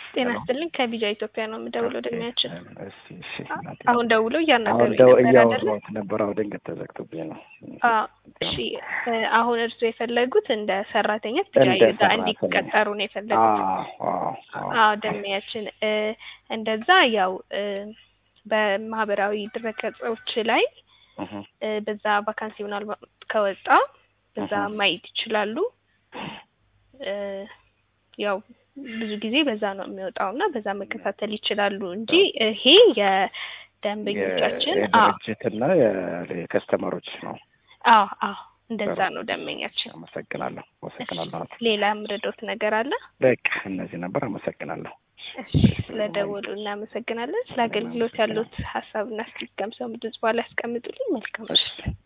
ጤና ይስጥልኝ ከቢጃ ኢትዮጵያ ነው የምደውለው። ደሚያችን እሺ እሺ እናቴ። አሁን ደውለው አሁን እያናገሩኝ ደው ነበር አይደለ? እያወራሁት ነበር። አዎ ድንገት ተዘግቶብኝ ነው። አዎ፣ እሺ እ አሁን እርሱ የፈለጉት እንደ ሰራተኛ ቢጃ እንደ ጋር ሰራተኛ። እንዲቀጠሩ ነው የፈለጉት። አዎ አዎ አዎ አዎ ደሚያችን እ እንደዛ ያው እ በማህበራዊ ድረገጾች ላይ እህ እ በዛ ቫካንሲ ምናልባት ከወጣ በዛ እህ ማየት ይችላሉ። እ ያው ብዙ ጊዜ በዛ ነው የሚወጣው እና በዛ መከታተል ይችላሉ እንጂ ይሄ የደንበኞቻችን አዎ የድርጅትና የከስተመሮች ነው። አዎ አዎ እንደዛ ነው ደንበኛችን። አመሰግናለሁ አመሰግናለሁ። ሌላ የምረዳዎት ነገር አለ? በቃ እነዚህ ነበር። አመሰግናለሁ። እሺ ስለደወሉ እናመሰግናለን። ስለ አገልግሎት ያሉት ሀሳብና አስተያየት ከምሰሙ ድምጽ በኋላ ያስቀምጡልኝ። መልካም እሺ